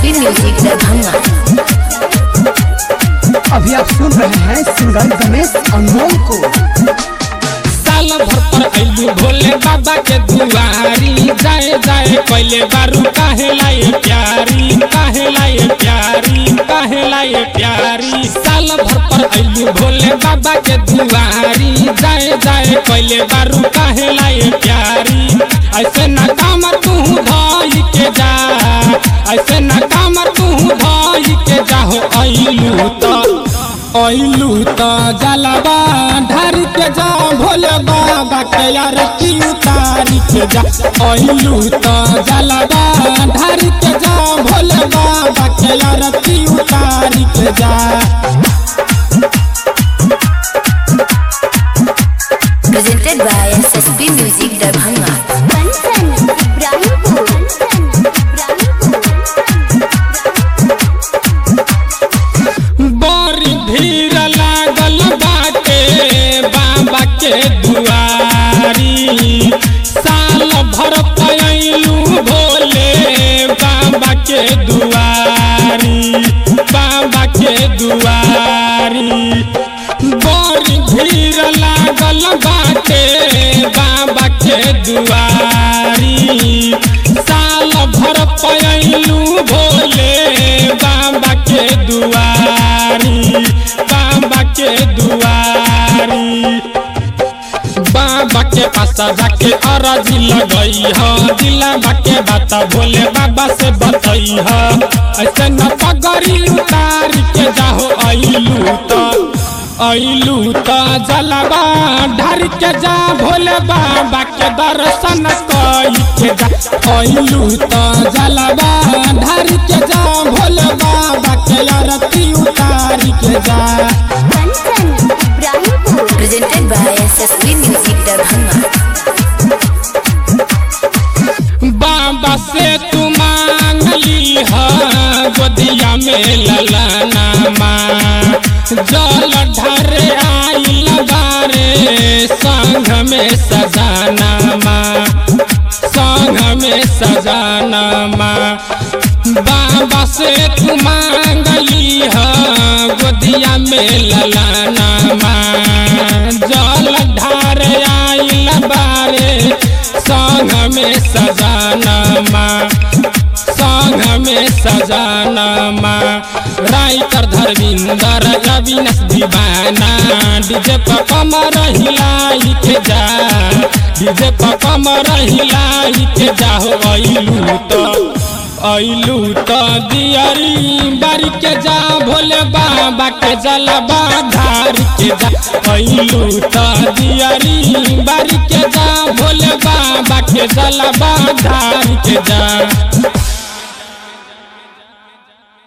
SSP music Darbhanga अभी आप सुन रहे हैं सिंगर गणेश अनमोल को साल भर पर अइलू भोले बाबा के दुआरी जाए जाए पहले बारू काहे लाए प्यारी काहे लाए प्यारी काहे लाए प्यारी साल भर पर अइलू भोले बाबा के दुआरी जाए जाए पहले बारू काहे लाए प्यारी ऐसे ना काम तू भाई के जा ऐसे ना काम तू भाई के जाहो अइलू तो अइलू त जलवा ढार के जा भोले बाबा के यार की उतारी के जा अइलू त जलवा ढार के जा भोले बाबा के यार की उतारी के जा presented by SSP music Darbhanga Kanchan Ibrahimpur Kanchan बड़ी भीड़ लागल बाटे बाबा के दुआरी साल भर पयलू भोले बाबा के दुआरी बाबा के दुआरी बड़ी भीड़ लागल बाटे बाबा के दुआरी साल भर पयलू भोले बाबा के दुआरी बाबा के दुआरी बाबा के पास जाके अरजी लगई ह दिलाबा के बात भोले बाबा से बतई ह ऐसे न पगड़ी उतार के जाहो अइलू तो अइलू तो जलवा ढार के जा भोले बाबा के दर्शन कई के जा अइलू तो जलवा ढार के जा भोले बाबा के आरती उतार के जा Kanchan Ibrahimpur presented by SSP music Darbhanga बाबा से तू मांग ली है गोदिया में ललाना माँ जल ढरे आई बारे संग में सजाना माँ संग में सजाना माँ बाबा से तू मांग ली है गोदिया में ललाना माँ जल ढारे आई बारे संग में सजाना माँ संग में सजाना माँ राइटर धर्मिंदर अविनाश दीवाना डीजे पर कमर हिलाई के जा डीजे पर कमर हिलाई के जाहो अइलू तो अइलू तो दियरी बारी के जा भोले बाबा के जलबा धार के जा अइलू तो दियरी बारी के जा भोले बाबा के जलबा धार के जा